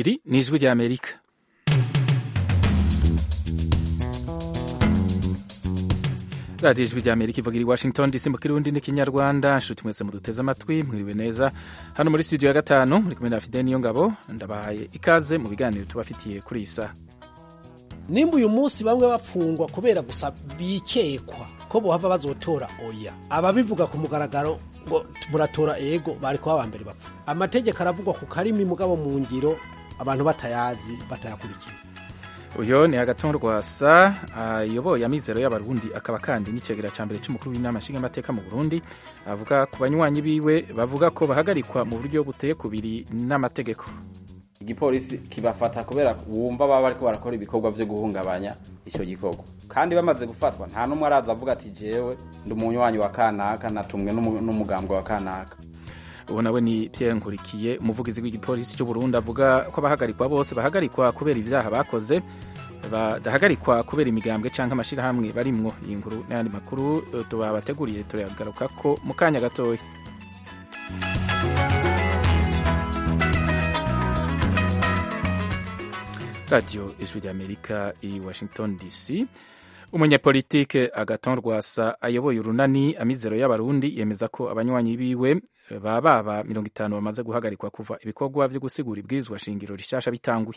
iri ni ijwi ry'amerika radiyo ijwi ry'amerika ivuga iri washington dc mu kirundi n'ikinyarwanda nshuti mwese muduteze amatwi mwiriwe neza hano muri studio ya gatanu muri kumwe na fide niyo ngabo ndabahaye ikaze mu biganiro tubafitiye kuri iyi saha nimba uyu munsi bamwe bapfungwa kubera gusa bikekwa ko bohava bazotora oya ababivuga ku mugaragaro ngo muratora ego bari kuba aba mbere bapfa amategeko aravugwa ku karimi mugabo mu ngiro abantu batayazi batayakurikiza uyu ni agatongo rwasa ayoboye amizero y'abarundi akaba kandi n'icegera cya mbere cy'umukuru w'inama nshingamateka mu burundi avuga ku banywanyi biwe bavuga ko bahagarikwa mu buryo buteye kubiri n'amategeko igipolisi kibafata kubera wumva baba bariko barakora ibikorwa vyo guhungabanya ico gikorwa kandi bamaze gufatwa nta n'umwe araza avuga ati jewe ndi umunywanyi wa kanaka natumwe n'umugambwe wa kanaka ubu nawe ni Pierre Nkurikiye umuvugizi w'igipolisi cy'u Burundi avuga ko abahagarikwa bose bahagarikwa kubera ibyaha bakoze badahagarikwa kubera imigambwe cyangwa amashyirahamwe barimwo iyi nkuru n'ayandi makuru tubabateguriye turagaruka ko mu kanya gatoya radiyo ijwi ry'amerika i washington dc umunyapolitike agaton rwasa ayoboye urunani amizero y'abarundi yemeza ko abanywanyi biwe baba baba mirongo itanu bamaze guhagarikwa kuva ibikorwa byo gusigura ibwirizwa shingiro rishasha bitanguye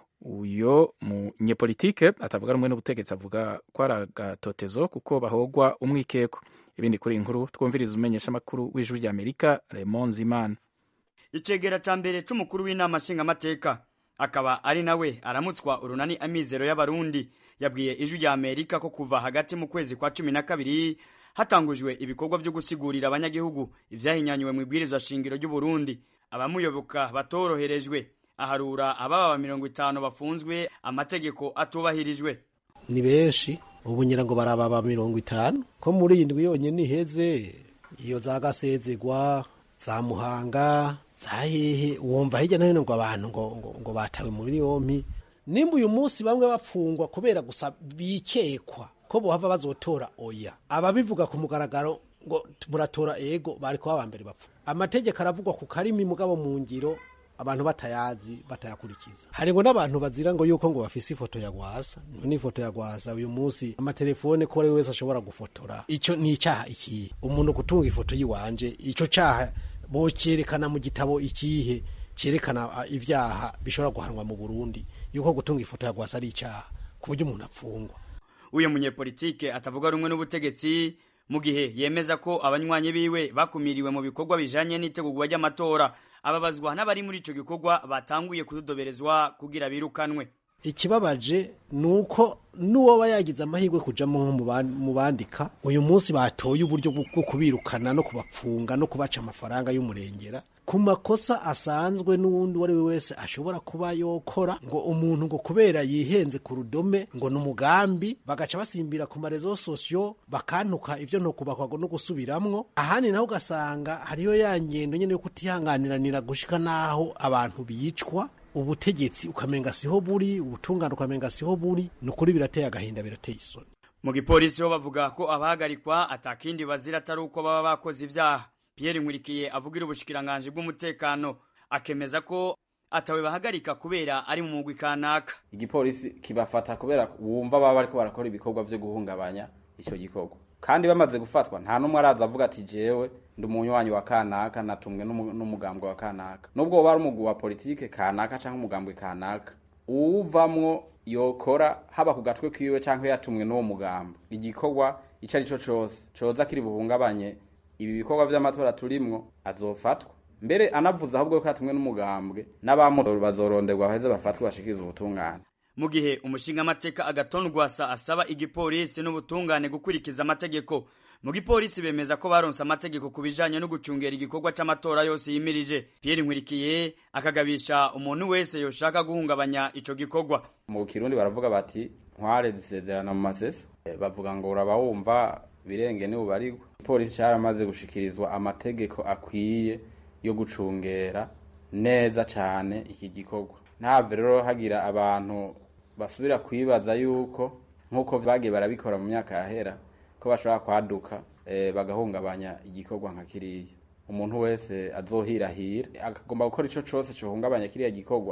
uyo munyepolitike atavuga rumwe n'ubutegetsi avuga ko ari agatotezo kuko bahogwa umwikeko ibindi kuri iyi nkuru twumviriza umenyesha amakuru w'ijwi ry'amerika Raymond Zimana icegera ca mbere c'umukuru w'inama nshingamateka akaba ari nawe aramutswa urunani amizero y'abarundi yabwiye ijwi rya amerika ko kuva hagati mu kwezi kwa cumi na kabiri hatangujwe ibikorwa byo gusigurira abanyagihugu ibyahinyanyuwe mu ibwirizwa shingiro ry'uburundi abamuyoboka batoroherejwe aharura ababa mirongo itanu bafunzwe amategeko atubahirijwe ni benshi ubu ngira ngo barababa mirongo itanu ko muri iyi ndwi yonyine iheze iyo za gasezegwa za muhanga za hehe wumva hirya no hino ngo abantu ngo, ngo, ngo batawe muri yompi nimba uyu munsi bamwe bapfungwa kubera gusa bikekwa ko bohava bazotora oya ababivuga ku mugaragaro ngo muratora ego bari kuba aba mbere bapfa amategeko aravugwa ku karimi mugabo mu ngiro abantu batayazi batayakurikiza hari ngo n'abantu bazira ngo yuko ngo bafise ifoto ya gwasa n'ifoto ya gwasa uyu munsi amatelefone ko ari wese ashobora gufotora ico ni icyaha ikihe umuntu gutunga ifoto yiwanje ico caha bocerekana mu gitabo ikihe cyerekana ibyaha bishobora guhanwa mu Burundi yuko gutunga ifoto ya gwasa ari icyaha ku buryo umuntu apfungwa uyu munyepolitike atavuga rumwe n'ubutegetsi mu gihe yemeza ko abanywanyi biwe bakumiriwe mu bikorwa bijanye n'itegurwa ry'amatora ababazwa n'abari muri ico gikorwa batanguye kudodoberezwa kugira birukanwe ikibabaje ni uko n'uwoba yagize amahirwe kujamo nko mu bandika uyu munsi batoye uburyo bwo kubirukana no kubapfunga no kubaca amafaranga y'umurengera ku makosa asanzwe n'uwundi uwo ari we wese ashobora kuba yokora ngo umuntu ngo kubera yihenze ku rudome ngo ni umugambi bagaca basimbira ku marezo sosiyo bakantuka ibyo ntokubakwa no gusubiramwo ahandi naho ugasanga hariyo ya ngendo nyine yo kutihanganiranira gushika n'aho abantu bicwa ubutegetsi ukamenga siho buri ubutungane ukamenga siho buri ni ukuri birateye agahinda birateye isoni mu gipolisi bo bavuga ko abahagarikwa atakindi bazira atari uko baba bakoze ibyaha Pierre Nkurikiye avugira ubushikiranganji bw'umutekano akemeza ko atawe bahagarika kubera ari mu mugwi kanaka igipolisi kibafata kubera wumva baba bariko barakora ibikorwa vyo guhungabanya ico gikorwa kandi bamaze gufatwa nta n'umwe araza avuga ati jewe ndi umunywanyi wa kanaka natumwe n'umugambwe wa kanaka nubwo woba ari umugwi wa politike kanaka canke umugambwe kanaka uwuvamwo yokora haba ku gatwe kiwe canke yatumwe n'uwo mugambwe igikorwa ico ari co cose coza kiri buhungabanye ibi bikorwa vy'amatora turimwo azofatwa mbere anavuze ahubwo ko yatumwe n'umugambwe n'abamutora bazoronderwa baheze bafatwe bashikiriza ubutungane mu gihe umushingamateka agaton rwasa asaba igipolisi n'ubutungane gukurikiza amategeko mu gipolisi bemeza ko baronse amategeko ku bijanye no gucungera igikorwa c'amatora yose yimirije Pierre Nkurikiye akagabisha umuntu wese yoshaka guhungabanya ico gikorwa mu kirundi baravuga bati ntware zisezerana mu masese bavuga ngo uraba wumva birenge ni bubarigwa ipolisi caramaze gushikirizwa amategeko akwiye yo gucungera neza cane iki gikorwa ntave rero hagira abantu basubira kwibaza yuko nk'uko bagiye barabikora mu myaka yahera ko bashobora kwaduka e, bagahungabanya igikorwa nka kiriya umuntu wese azohirahira akagomba gukora ico cose cohungabanya kiriya gikorwa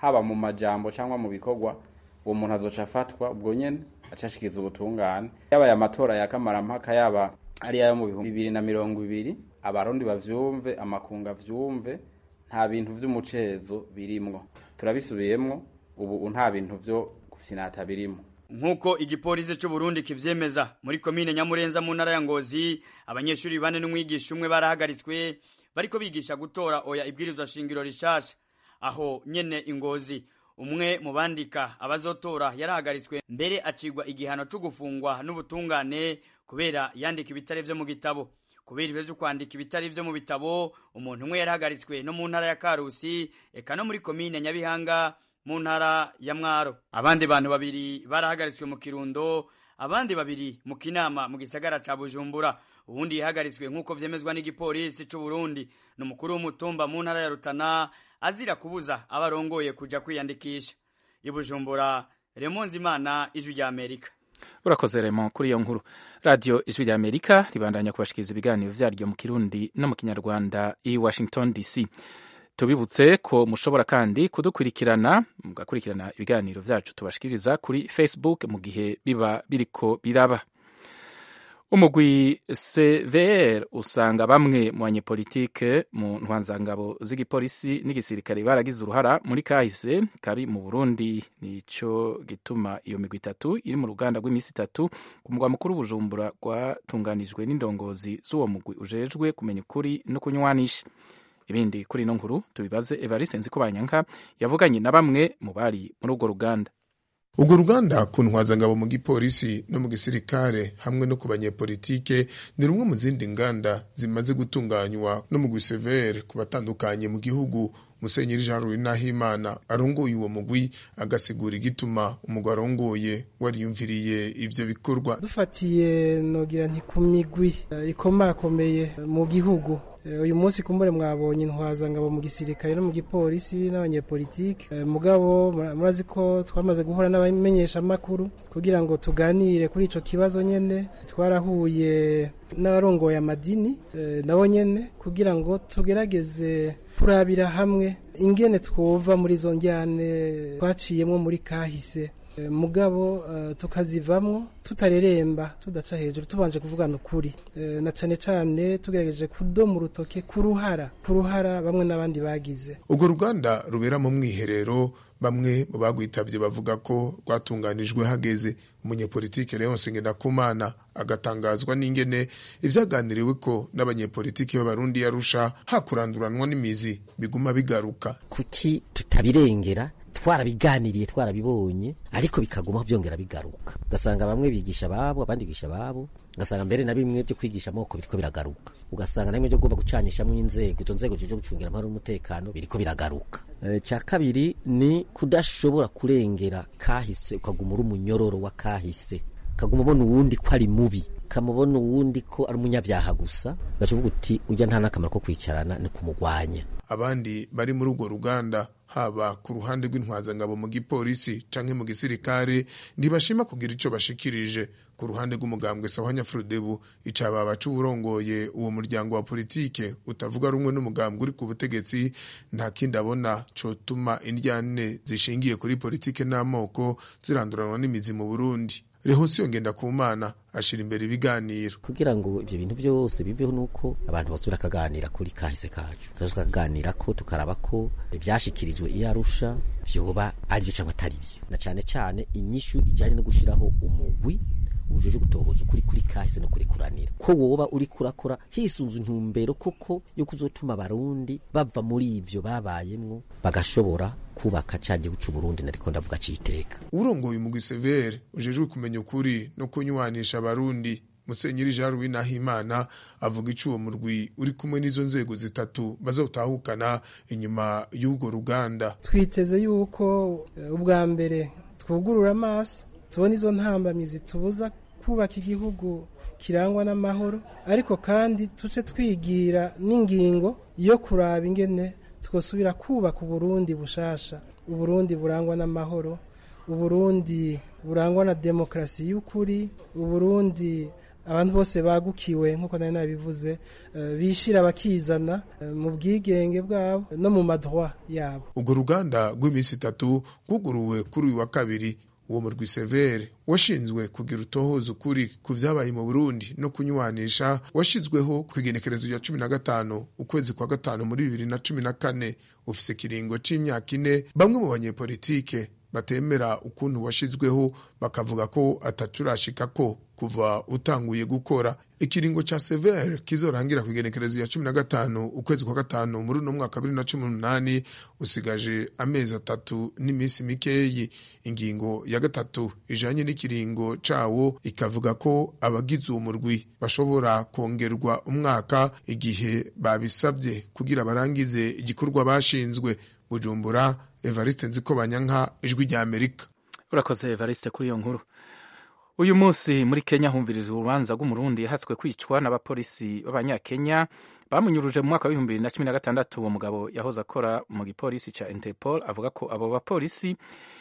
haba mu majambo cyangwa mu bikorwa uwo muntu azoca afatwa ubwo nyene acashikiza ubutungane yaba aya matora ya kamarampaka yaba ari ayo mu bihumbi bibiri na mirongo ibiri abarundi bavyumve amakunga avyumve nta bintu vy'umucezo birimwo turabisubiyemwo ubu nta bintu vyo gufinata birimwo nk'uko igipolisi cy'u Burundi kivyemeza muri komine Nyamurenza mu ntara ya Ngozi abanyeshuri bane n'umwigisha umwe barahagaritswe bariko bigisha gutora oya ibwirizwa shingiro rishasha aho nyene ingozi umwe mu bandika abazotora yarahagaritswe mbere acigwa igihano cyo gufungwa n'ubutungane kubera yandika ibitare vyo mu gitabo kubera ibyo byo kwandika ibitari byo mu bitabo umuntu umwe yarahagaritswe no mu ntara ya Karusi eka no muri komine Nyabihanga mu ntara ya Mwaro abandi bantu babiri barahagaritswe mu Kirundo abandi babiri mu Kinama mu gisagara ca Bujumbura ubundi yahagaritswe nk'uko vyemezwa n'igipolisi c'u Burundi n'umukuru w'umutumba mu ntara ya Rutana azira kubuza abarongoye kuja kwiyandikisha i Bujumbura Remonzi Imana ijwi rya Amerika urakoze remo kuri iyo nkuru radiyo ijwi rya amerika ribandanya kubashikiriza ibiganiro vyaryo mu kirundi no mu kinyarwanda i washington dc tubibutse ko mushobora kandi kudukurikirana mugakurikirana ibiganiro vyacu tubashikiriza kuri facebook mu gihe biba biriko biraba umugwi cvr usanga bamwe mu banyepolitike mu ntwanzangabo z'igipolisi n'igisirikare baragize uruhara muri kahise kabi mu burundi nico gituma iyo migwi itatu iri mu ruganda rw'iminsi itatu ku mugwa mukuru bujumbura rwatunganijwe n'indongozi z'uwo mugwi ujejwe kumenya ukuri no kunywanisha ibindi kuri ino nkuru tubibaze evariste nzikubanyanka yavuganye na bamwe mu bari muri urwo ruganda urwo ruganda ku ntwazangabo mu gipolisi no mu gisirikare hamwe no ku banyepolitike ni rumwe mu zindi nganda zimaze gutunganywa no mu gusevere ku batandukanye mu gihugu musenyeri jean louis nahimana arongoye uwo mugwi agasigura igituma umugwi arongoye wariyumviriye ivyo bikorwa dufatiye nogira nti ku migwi ikomakomeye mu gihugu uyu munsi kumbure mwabonye intwazangabo mu gisirikare no mu gipolisi n'abanyepolitike mugabo murazi ko twamaze guhura n'abamenyeshamakuru kugira ngo tuganire kuri ico kibazo nyene twarahuye n'abarongoye amadini nabo nyene kugira ngo tugerageze kurabira hamwe ingene twova muri izo njyane twaciyemwo muri kahise mugabo tukazivamwo tutareremba tudaca hejuru tubanje kuvugana ukuri na cane cane tugerageje kudoma urutoke ku ruhara ku ruhara bamwe n'abandi bagize urwo ruganda rubera mu mwiherero bamwe mu bagwitabye bavuga ko rwatunganijwe hageze umunyepolitike Leonce Ngendakumana agatangazwa n'ingene ivyaganiriwe ko n'abanyepolitike b'abarundi yarusha hakuranduranwa n'imizi biguma bigaruka kuki tutabirengera twarabiganiriye twarabibonye ariko bikaguma byongera bigaruka ugasanga bamwe bigisha babo abandi bigisha babo ugasanga mbere na bimwe byo kwigisha amoko biriko biragaruka ugasanga na bimwe byo gomba gucanishamo inzego izo nzego zije gucungira amahoro n'umutekano biriko biragaruka e, cya kabiri ni kudashobora kurengera kahise ukaguma uri umunyororo wa kahise ukaguma ubona uwundi ko ari mubi ukamubona uwundi ko ari umunyabyaha gusa ugacuvuga uti ujya nta n'akamaro ko kwicarana ni kumugwanya abandi bari muri urwo ruganda haba ku ruhande rw'intwazangabo mu gipolisi canke mu gisirikare ntibashima kugira ico bashikirije ku ruhande rw'umugambwe sawanya furudebu icababa c'uwurongoye uwo muryango wa politike utavuga rumwe n'umugambwe uri ku butegetsi nta kindi abona cotuma indyane zishingiye kuri politike n'amoko ziranduranwa n'imizi mu burundi rehosiyo ngenda ku mana ashira imbere ibiganiro kugira ngo ivyo bintu byose biveho nuko abantu basubira akaganira kuri kahise kacu tukaganira ko tukaraba ko ivyashikirijwe iyo arusha vyoba ari byo cyangwa atari byo na cane cane inyishu ijanye no gushiraho umugwi ujeje gutohoza ukuri kuri kahise no kuri kuranira ko woba uri kurakora hisunze intumbero koko yo kuzotuma abarundi bava muri ivyo babayemwo bagashobora kubaka ca gihugu c'u Burundi nariko ndavuga citeka urongoye umugwi severe ujejwe kumenya ukuri no kunywanisha abarundi musenyeri jean louis nahimana avuga ico uwo murwi uri kumwe n'izo nzego zitatu bazotahukana inyuma y'urwo ruganda twiteze yuko ubwa mbere twugurura amaso tubona izo ntambamyi zitubuza kubaka igihugu kirangwa n'amahoro ariko kandi tuce twigira n'ingingo yo kuraba ingene twosubira kubaka uburundi bushasha uburundi burangwa n'amahoro uburundi burangwa na demokarasi y'ukuri uburundi abantu bose bagukiwe nk'uko nari nabivuze eh, bishira bakizana eh, mu bwigenge bwabo no mu madroit yabo urwo ruganda rw'iminsi itatu rwuguruwe kuri uyu wa kabiri uwo murwi severe washinzwe kugira utohoza ukuri ku vyabaye mu burundi no kunywanisha washizweho ku igenekerezo rya cumi na gatanu ukwezi kwa gatanu muri bibiri na cumi na kane ufise ikiringo c'imyaka ine bamwe mu banyepolitike batemera ukuntu washizweho bakavuga ko atacurashikako kuva utanguye gukora ikiringo ca severe kizorangira ku igenekerezo ya cumi na gatanu ukwezi kwa gatanu muri uno mwaka bibiri na cumi n'umunani usigaje amezi atatu n'iminsi mikeyi ingingo ya gatatu ijanye n'ikiringo cawo ikavuga ko abagize uwo murwi bashobora kongerwa umwaka igihe babisabye kugira barangize igikorwa bashinzwe bujumbura evariste nzikobanyanka ijwi rya amerika urakoze evariste kuri iyo nkuru uyu munsi muri kenya humviriza urubanza rw'umurundi yahatswe kwicwa n'abapolisi b'abanyakenya bamunyuruje mu mwaka w'ibihumbi bibiri na cumi na gatandatu uwo mugabo yahoze akora mu gipolisi ca interpol avuga ko abo bapolisi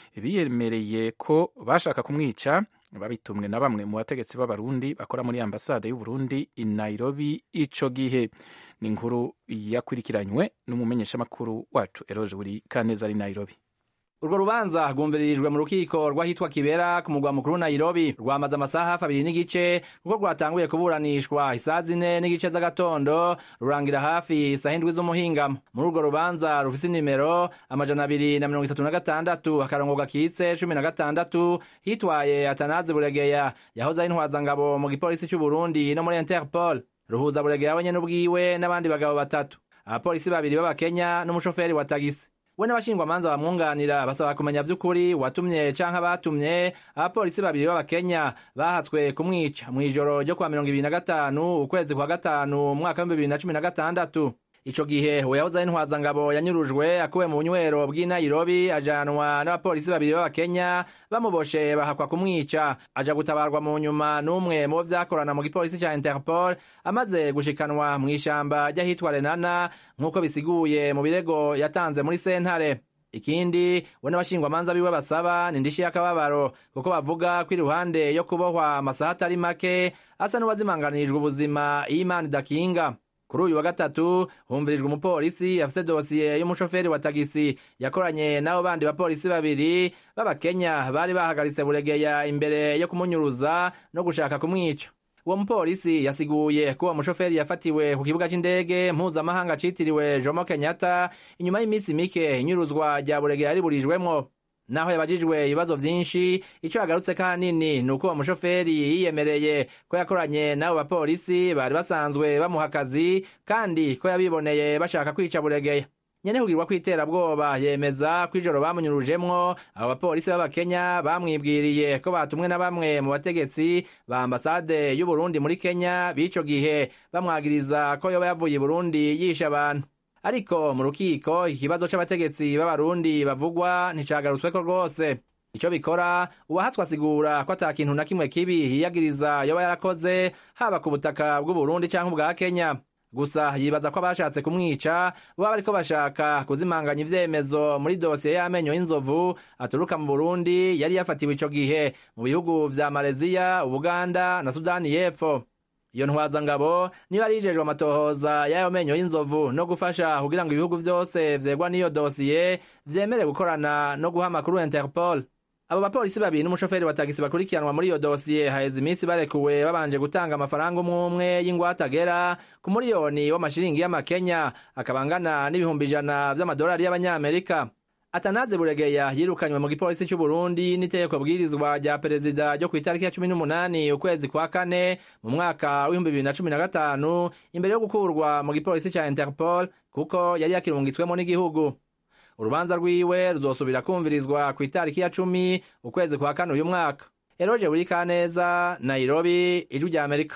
biyemereye ko bashaka kumwica babitumwe na bamwe mu bategetsi b'abarundi bakora muri ambasade y'uburundi i nairobi ico gihe ni inkuru yakurikiranywe n'umumenyeshamakuru wacu eroje buri kaneza ari nairobi urwo rubanza rwumviririjwe mu rukiko rw'ahitwa kibera ku mugwa mukuru nairobi rwamaze amasaha hafi abiri n'igice kuko rwatanguye kuburanishwa isaha zine n'igice z'agatondo rurangira hafi isaha indwi z'umuhingamo muri urwo rubanza rufise inimero amajana abiri na mirongo itatu na gatandatu akarongo gakitse cumi na gatandatu hitwaye atanazi buregeya yahoze ari intwazangabo mu gipolisi c'uburundi no muri interpol ruhuza buregeya wenyene ubwiwe n'abandi bagabo batatu abapolisi babiri b'abakenya n'umushoferi wa tagisi we n'abashingwamanza bamwunganira basaba kumenya vy'ukuri watumye canke abatumye abapolisi babiri b'abakenya bahatswe kumwica mw'ijoro ryo kwa mirongo ibiri na gatanu ukwezi kwa gatanu umwaka w'ibihumbi bibiri na cumi na gatandatu ico gihe uwo yahoze ari intwazangabo yanyurujwe akuwe mu bunywero bw'i nairobi ajanwa n'abapolisi babiri b'abakenya bamuboshe bahakwa kumwica aja gutabarwa mu nyuma n'umwe mu bo vyakorana mu gipolisi ca interpol amaze gushikanwa mw'ishamba ry'ahitwa renana nk'uko bisiguye mu birego yatanze muri sentare ikindi we n'abashingwamanza biwe basaba ni indishi y'akababaro kuko bavuga ko iruhande yo kubohwa amasaha atari make asa n'uwazimanganirijwe ubuzima iyo imana idakinga kuri uyu wa gatatu humvirijwe umupolisi afise dosiye y'umushoferi wa tagisi yakoranye n'abo bandi bapolisi babiri b'abakenya bari bahagaritse buregeya imbere yo kumunyuruza no gushaka kumwica uwo mupolisi yasiguye ko uwo mushoferi yafatiwe ku kibuga c'indege mpuzamahanga citiriwe jomo kenyatta inyuma y'iminsi mike inyuruzwa rya buregeya riburijwemwo naho yabajijwe ibibazo vyinshi ico yagarutse kanini ni uko uwo mushoferi yiyemereye ko yakoranye n'abo bapolisi bari basanzwe bamuha akazi kandi ko yabiboneye bashaka kwica buregeya nyene kugirwa kw'iterabwoba yemeza ko ijoro bamunyurujemwo abo bapolisi b'abakenya bamwibwiriye ko batumwe na bamwe mu bategetsi ba ambasade y'uburundi muri kenya b'ico gihe bamwagiriza ko yoba yavuye i burundi yishe abantu ariko mu rukiko ikibazo c'abategetsi b'abarundi bavugwa nticagarutsweko rwose ico bikora uwahatswe asigura ko ata kintu na kimwe kibi yiyagiriza yoba yarakoze haba ku butaka bw'uburundi canke ubwa kenya gusa yibaza ko abashatse kumwica baba bariko bashaka kuzimanganya ivyemezo muri dosiye y'amenyo y'inzovu aturuka mu burundi yari yafatiwe ico gihe mu bihugu vya maleziya ubuganda na sudani y'epfo iyo ntwazangabo niyo yari yijejwe amatohoza y'ayo menyo y'inzovu no gufasha kugira ngo ibihugu vyose vyegwa n'iyo dosiye vyemere gukorana no guha amakuru interpol abo bapolisi babiri n'umushoferi wa tagisi bakurikiranwa muri iyo dosiye haheze iminsi barekuwe babanje gutanga amafaranga umwe umwe y'ingwate agera ku muriyoni w'amashiringi y'amakenya akaba angana n'ibihumbi ijana vy'amadolari y'abanyamerika atanaze buregeya yirukanywe mu gipolisi c'uburundi n'itegeko bwirizwa rya perezida ryo ku itariki ya cumi n'umunani ukwezi kwa kane mu mwaka w'ibihumbi bibiri na cumi na gatanu imbere yo gukurwa mu gipolisi ca interpol kuko yari yakirungitswemo n'igihugu urubanza rwiwe ruzosubira kumvirizwa ku itariki ya cumi ukwezi kwa kane uyu mwaka eroje buri kaneza nairobi ijwi rya amerika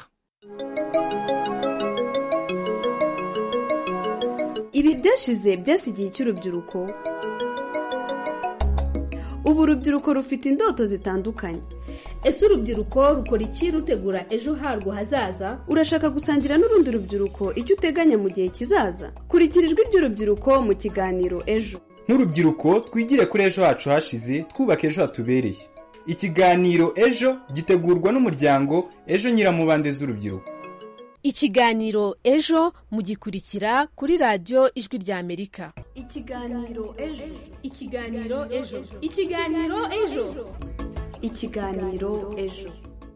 ibi byashize byasigiye cy'urubyiruko ubu urubyiruko rufite indoto zitandukanye ese urubyiruko rukora iki rutegura ejo harwo hazaza urashaka gusangira n'urundi rubyiruko icyo uteganya mu gihe kizaza kurikira ijwi ry'urubyiruko mu kiganiro ejo nk'urubyiruko twigire kuri ejo hacu hashize twubaka ejo hatubereye ikiganiro ejo gitegurwa n'umuryango ejo nyiramubande z'urubyiruko ikiganiro ejo mugikurikira kuri radiyo ijwi ry'amerika ikiganiro ejo ikiganiro ejo ikiganiro ejo ikiganiro ejo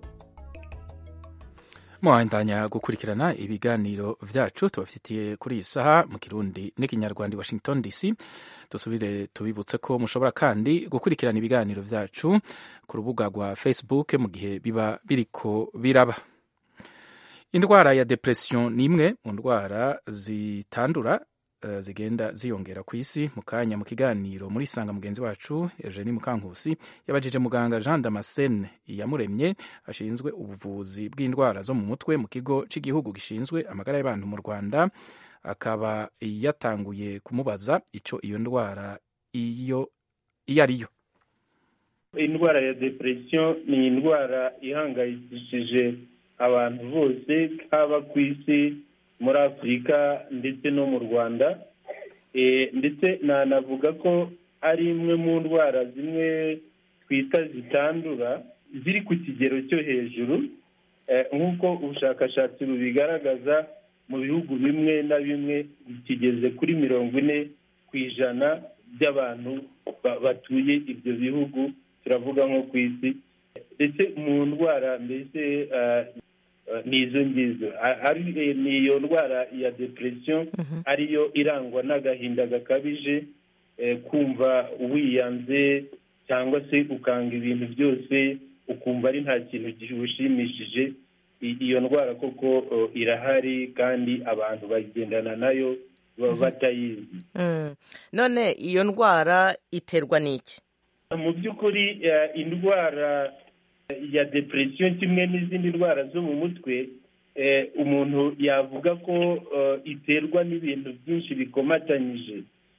muhandanya gukurikirana ibiganiro vyacu tubafitiye kuri iyi saha mu kirundi n'ikinyarwanda i washington dc dusubire tubibutse ko mushobora kandi gukurikirana ibiganiro vyacu ku rubuga rwa facebook mu gihe biba biriko biraba indwara ya depression ni imwe mu ndwara zitandura uh, zigenda ziyongera ku isi mu kanya mu kiganiro muri sanga mugenzi wacu Eugenie Mukankusi yabajije muganga Jean Damascene yamuremye ashinzwe ubuvuzi bw'indwara zo mu mutwe mu kigo cy'igihugu gishinzwe amagara y'abantu mu Rwanda akaba yatanguye kumubaza ico iyo ndwara iyo iyo ariyo indwara ya depression ni indwara ihangayikishije abantu bose haba ku isi muri afurika ndetse no mu rwanda ndetse nanavuga ko ari imwe mu ndwara zimwe twita zitandura ziri ku kigero cyo hejuru nk'uko ubushakashatsi bubigaragaza mu bihugu bimwe na bimwe kigeze kuri mirongo ine ku ijana by'abantu batuye ibyo bihugu turavuga nko ku isi ndetse mu ndwara mbese ni izo ngizo ni iyo ndwara ya depression ariyo irangwa n'agahinda gakabije kumva wiyanze cyangwa se ukanga ibintu byose ukumva ari nta kintu gihushimishije iyo ndwara koko irahari kandi abantu bagendana nayo batayizi none iyo ndwara iterwa n'iki mu by'ukuri indwara ya depression kimwe n'izindi ndwara zo mu mutwe umuntu yavuga ko iterwa n'ibintu byinshi bikomatanyije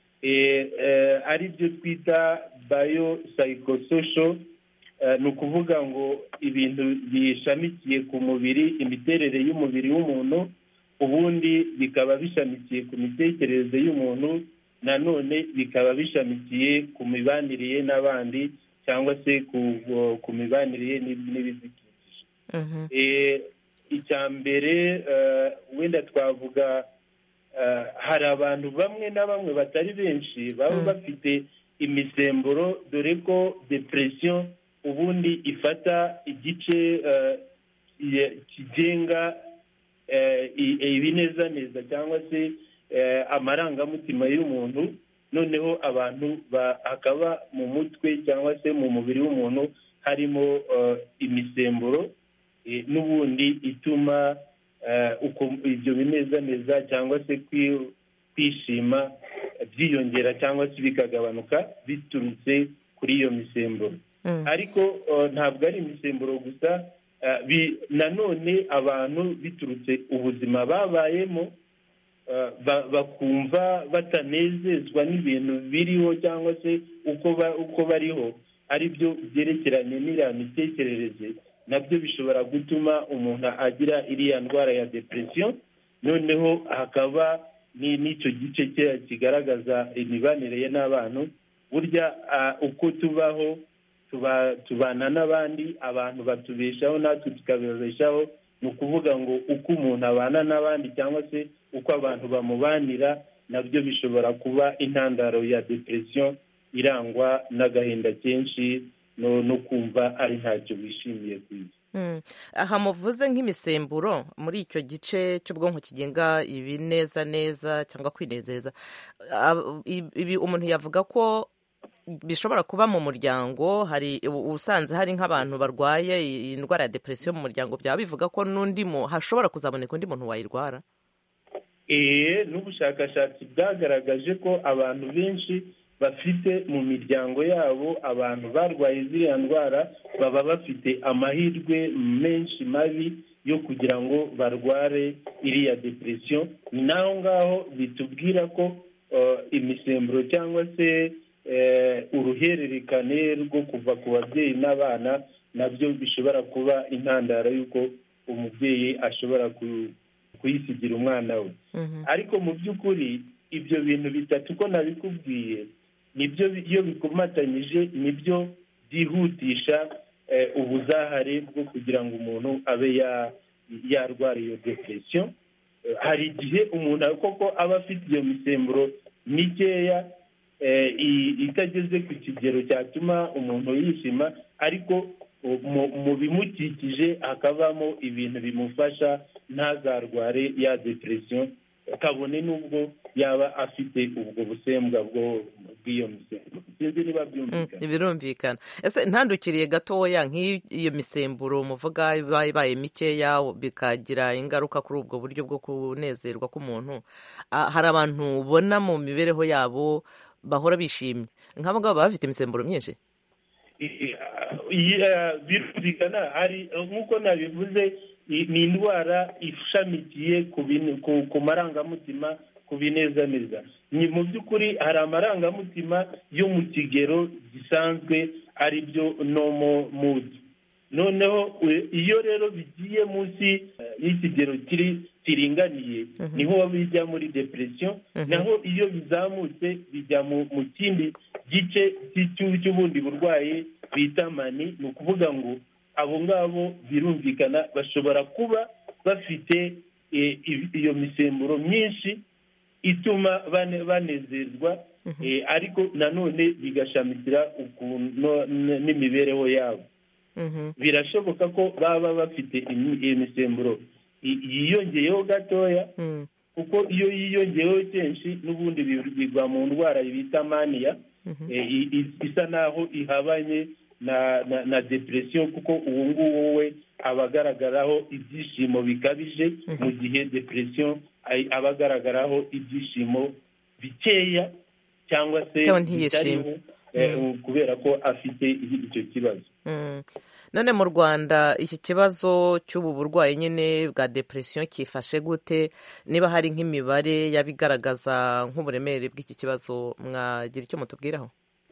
ari byo twita bayo psychosocial ni ukuvuga ngo ibintu bishamikiye ku mubiri imiterere y'umubiri w'umuntu ubundi bikaba bishamikiye ku mitekerereze y'umuntu nanone bikaba bishamikiye ku mibanire ye n'abandi cyangwa se ku mibanire ye n'ibidukikije icya mbere wenda twavuga hari abantu bamwe na bamwe batari benshi baba bafite imisemburo dore ko depression ubundi ifata igice kigenga ibinezaneza cyangwa se amarangamutima y'umuntu noneho abantu hakaba mu mutwe cyangwa se mu mubiri w'umuntu harimo imisemburo n'ubundi ituma ibyo binezaneza cyangwa se kwishima byiyongera cyangwa se bikagabanuka biturutse kuri iyo misemburo ariko ntabwo ari imisemburo gusa nanone abantu biturutse ubuzima babayemo bakumva batanezezwa n'ibintu biriho cyangwa se uko bariho ari byo byerekeranye n'iriya mitekerereze nabyo bishobora gutuma umuntu agira iriya ndwara ya depression noneho hakaba n'icyo gice kigaragaza imibanire ye n'abantu burya uko tubaho tubana n'abandi abantu batubeshaho natwe tukabibeshaho ni ukuvuga ngo uko umuntu abana n'abandi cyangwa se uko abantu bamubanira nabyo bishobora kuba intandaro ya depression irangwa n'agahinda kenshi no kumva ari ntacyo wishimiye ku isi aha muvuze nk'imisemburo muri icyo gice cy'ubwonko kigenga ibinezaneza cyangwa kwinezeza ibi umuntu yavuga ko bishobora kuba mu muryango hari usanze hari nk'abantu barwaye indwara ya depresiyo mu muryango byaba bivuga ko n'undi hashobora kuzaboneka undi muntu wayirwara eee n'ubushakashatsi bwagaragaje ko abantu benshi bafite mu miryango yabo abantu barwaye ziriya ndwara baba bafite amahirwe menshi mabi yo kugira ngo barware iriya depresiyo ni naho ngaho bitubwira ko imisemburo cyangwa se uruhererekane rwo kuva ku babyeyi n'abana nabyo bishobora kuba intandaro y'uko umubyeyi ashobora kuyisigira umwana we ariko mu by'ukuri ibyo bintu bitatu ko nabikubwiye nibyo iyo bikomatanyije nibyo byihutisha ubuzahare bwo kugira ngo umuntu abe yarwara iyo depression hari igihe umuntu koko aba afite iyo misemburo mikeya itageze ku kigero cyatuma umuntu yishima ariko mu bimukikije hakabamo ibintu bimufasha ntazarware ya depression kabone n'ubwo yaba afite ubwo busembwa bw'iyo misemburo sinzi niba byumvikana birumvikana ese ntandukiriye gatoya nk'iyo misemburo muvuga iba ibaye mikeya bikagira ingaruka kuri ubwo buryo bwo kunezerwa k'umuntu hari abantu ubona mu mibereho yabo bahora bishimye nk'abo ngabo baba bafite imisemburo myinshi birumvikana hari nk'uko nabivuze ni indwara ishamikiye ku marangamutima ku binezaneza ni mu by'ukuri hari amarangamutima yo mu kigero gisanzwe ari byo nomo mudi noneho iyo rero bigiye munsi y'ikigero kiri kiringaniye niho bijya muri depression naho iyo bizamutse bijya mu kindi gice cy'ubundi burwayi bita mani ni ukuvuga ngo abo ngabo birumvikana bashobora kuba bafite iyo misemburo myinshi ituma banezerwa ariko nanone bigashamikira n'imibereho yabo birashoboka ko baba bafite iyo misemburo yiyongeyeho gatoya kuko iyo yiyongeyeho kenshi n'ubundi bigwa mu ndwara bita maniya isa naho ihabanye na depression kuko uwo nguwo we aba agaragaraho ibyishimo bikabije mu gihe depression aba agaragaraho ibyishimo bikeya cyangwa se bitariho kubera ko afite icyo kibazo none mu rwanda iki kibazo cy'ubu burwayi nyine bwa depression cyifashe gute niba hari nk'imibare yabigaragaza nk'uburemere bw'iki kibazo mwagira icyo mutubwiraho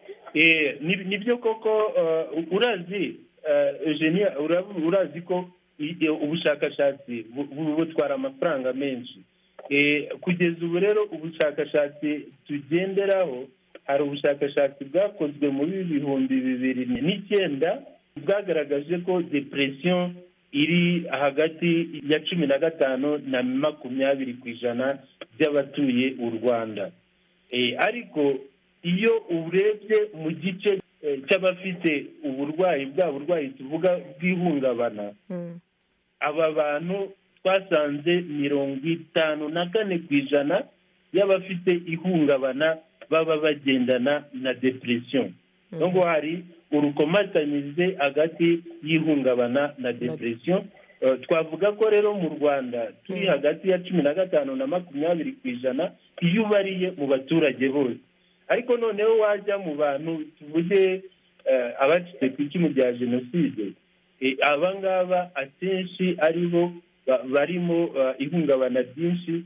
nibyo koko urazi eugenia urazi ko ubushakashatsi butwara amafaranga menshi kugeza ubu rero ubushakashatsi tugenderaho hari ubushakashatsi bwakozwe muri bihumbi bibiri n'icyenda bwagaragaje ko depression iri hagati ya cumi na gatanu na makumyabiri ku ijana by'abatuye u rwanda ariko iyo urebye mu gice cy'abafite uburwayi bwa burwayi tuvuga bw'ihungabana aba bantu twasanze mirongo itanu na kane ku ijana y'abafite ihungabana baba bagendana na depression nubwo hari urukomatanyirize hagati y'ihungabana na depression twavuga ko rero mu rwanda turi hagati ya cumi na gatanu na makumyabiri ku ijana iyo ubariye mu baturage bose ariko noneho wajya mu bantu tuvuge abacitse ku icumu rya jenoside aba ngaba akenshi ari bo barimo ihungabana ryinshi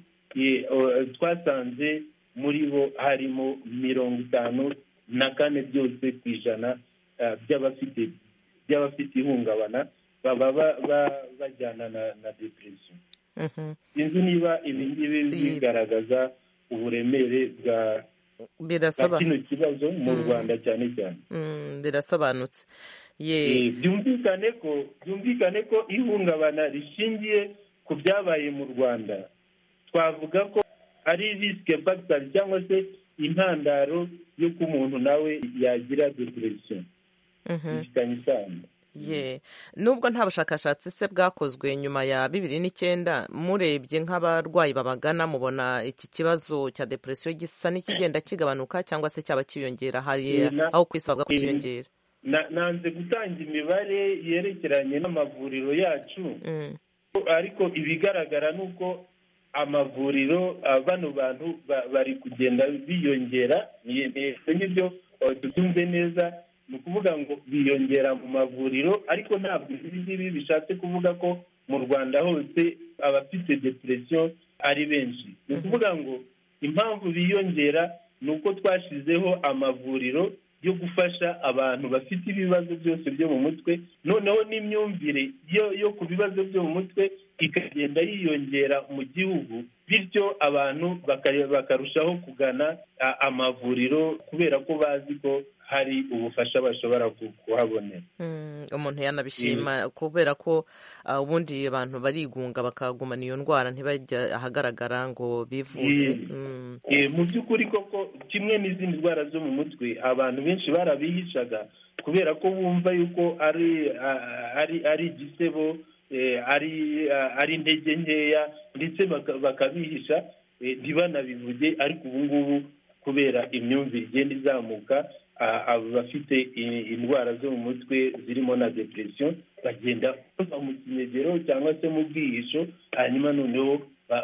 twasanze muri bo harimo mirongo itanu na kane byose ku ijana by'abafite by'abafite ihungabana baba bajyana na depression sinzi niba ibi ngibi bigaragaza uburemere bwa kino kibazo mu rwanda cyane cyane birasobanutse byumvikane ko byumvikane ko ihungabana rishingiye ku byabaye mu rwanda twavuga ko ari risike fagitari cyangwa se intandaro y'uko umuntu nawe yagira depression bifitanye isano ye nubwo nta bushakashatsi se bwakozwe nyuma ya bibiri n'icyenda murebye nk'abarwayi babagana mubona iki kibazo cya depresiyo gisa n'ikigenda kigabanuka cyangwa se cyaba cyiyongera hari aho ku isi bavuga ko cyiyongera nanze gutanga imibare yerekeranye n'amavuriro yacu ariko ibigaragara ni uko amavuriro bano bantu bari kugenda biyongera n'ibyo tutumve neza ni ukuvuga ngo biyongera mu mavuriro ariko ntabwo ibi ngibi bishatse kuvuga ko mu rwanda hose abafite depression ari benshi ni ukuvuga ngo impamvu biyongera ni uko twashyizeho amavuriro yo gufasha abantu bafite ibibazo byose byo mu mutwe noneho n'imyumvire yo ku bibazo byo mu mutwe ikagenda yiyongera mu gihugu bityo abantu bakarushaho kugana amavuriro kubera ko bazi ko hari ubufasha bashobora kuhabonera umuntu yanabishima kubera ko ubundi abantu barigunga bakagumana iyo ndwara ntibajya ahagaragara ngo bivuze mu by'ukuri koko kimwe n'izindi ndwara zo mu mutwe abantu benshi barabihishaga kubera ko bumva yuko ari ari igisebo ari ari intege nkeya ndetse bakabihisha ntibanabivuge ariko ubu ngubu kubera imyumvire igenda izamuka abafite indwara zo mu mutwe zirimo na depresiyo bagenda bava mu kinegero cyangwa se mu bwihisho hanyuma noneho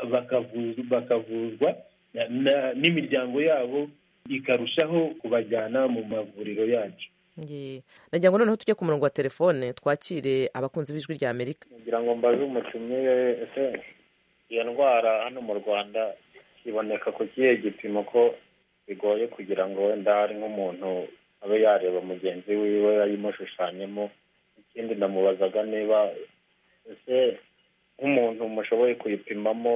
bakavuzwa n'imiryango yabo ikarushaho kubajyana mu mavuriro yacu nagira ngo noneho tujye ku murongo wa telefone twakire abakunzi b'ijwi rya amerika kugira ngo mbaze umutumire ese iyo ndwara hano mu rwanda iboneka ku kihe gipimo ko bigoye kugira ngo wenda hari nk'umuntu abe yareba mugenzi wiwe yayimushushanyemo ikindi namubazaga niba ese nk'umuntu mushoboye kuyipimamo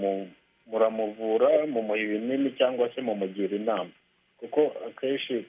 muramuvura mumuha ibinini cyangwa se mumugira inama kuko akenshi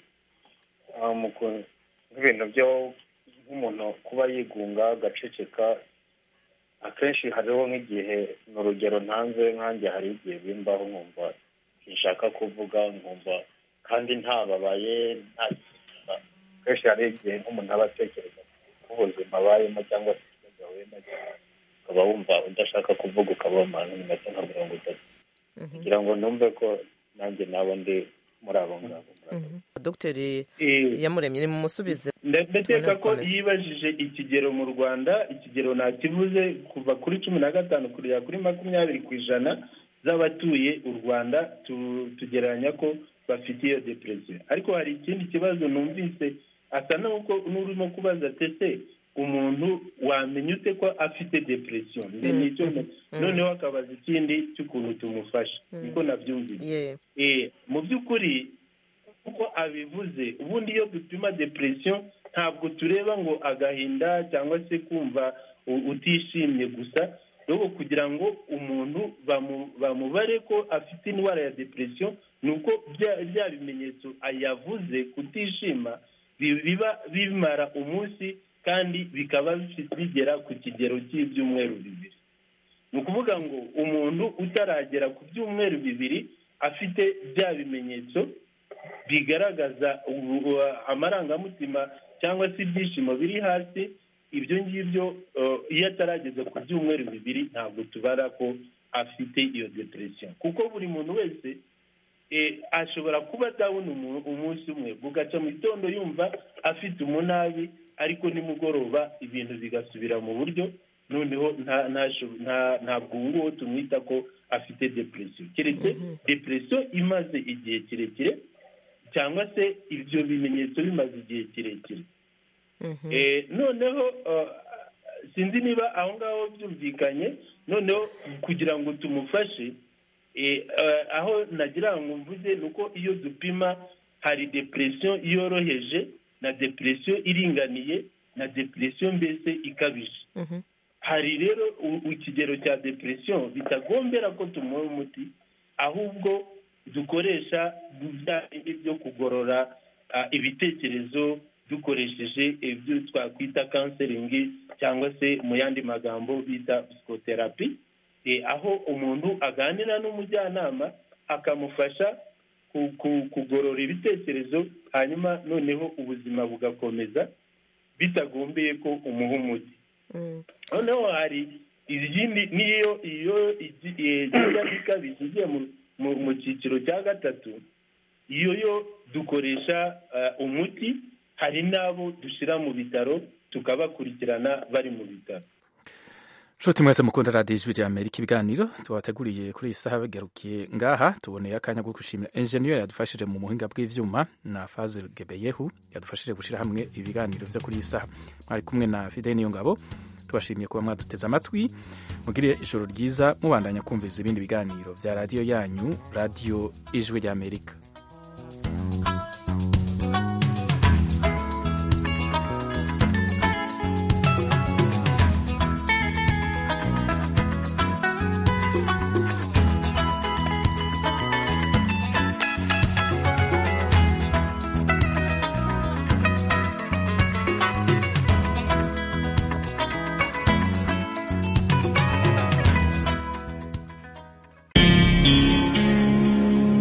nk'ibintu byo nk'umuntu kuba yigunga agaceceka akenshi hariho nk'igihe ni urugero ntanze nkanjye hari igihe bimbaho nkumva sinshaka kuvuga nkumva kandi ntababaye nta kenshi hari igihe nk'umuntu aba atekereza ko ubuzima abayemo cyangwa se ikibazo ahuye nacyo ukaba wumva udashaka kuvuga ukaba wamara nk'iminota nka mirongo itatu kugira ngo numve ko nanjye nabo ndi muri abo ngabo dogiteri yamuremye ni mumusubize ndakeka ko yibajije ikigero mu rwanda ikigero ntakivuze kuva kuri cumi na gatanu kugera kuri makumyabiri ku ijana z'abatuye u rwanda tugereranya ko bafite iyo depresiyo ariko hari ikindi kibazo numvise asa n'urimo kubaza tese umuntu wamenya ute ko afite depresiyo noneho akabaza ikindi cy'ukuntu tumufasha niko nabyumvise mu by'ukuri uko abivuze ubundi iyo dupima depresiyo ntabwo tureba ngo agahinda cyangwa se kumva utishimye gusa ahubwo kugira ngo umuntu bamubare ko afite indwara ya depresiyo ni uko bya bimenyetso yavuze kutishima biba bimara umunsi kandi bikaba bigera ku kigero cy'ibyumweru bibiri ni ukuvuga ngo umuntu utaragera ku byumweru bibiri afite bya bimenyetso bigaragaza amarangamutima cyangwa se ibyishimo biri hasi ibyo ngibyo iyo atarageza ku byumweru bibiri ntabwo tubara ko afite iyo depresiyo kuko buri muntu wese ashobora kuba adabona umunsi umwe bugaca mu gitondo yumva afite umunabi ariko nimugoroba ibintu bigasubira mu buryo noneho ntabwo ubu ngubu tumwita ko afite depresiyo keretse depresiyo imaze igihe kirekire cyangwa se ibyo bimenyetso bimaze igihe kirekire noneho sinzi niba aho ngaho byumvikanye noneho kugira ngo tumufashe aho nagira ngo mvuze ni uko iyo dupima hari depresiyo yoroheje na depresiyo iringaniye na depresiyo mbese ikabije hari rero ikigero cya depresiyo bitagombera ko tumuha umuti ahubwo dukoresha bya bindi byo kugorora ibitekerezo dukoresheje ibyo twakwita kanseringi cyangwa se mu yandi magambo bita psikoterapi aho umuntu aganira n'umujyanama akamufasha kugorora ibitekerezo hanyuma noneho ubuzima bugakomeza bitagombeye ko umuha umuti noneho hari izindi niyo iyo igiye ikabije igiye mu cyiciro cya gatatu iyo yo dukoresha umuti hari n'abo dushyira mu bitaro tukabakurikirana bari mu bitaro nshuti mwese mukunda radiyo ijwi rya amerika ibiganiro tubateguriye kuri iyi saha bigarukiye ngaha tuboneye akanya ko gushimira enjeniyeri yadufashije mu buhinga bw'ibyuma na faze gebeyehu yadufashije gushyira hamwe ibiganiro byo kuri iyi saha mwari kumwe na fide niyo ngabo tubashimiye kuba mwaduteze amatwi mugire ijoro ryiza mubandanya kumviriza ibindi biganiro bya radiyo yanyu radiyo ijwi rya amerika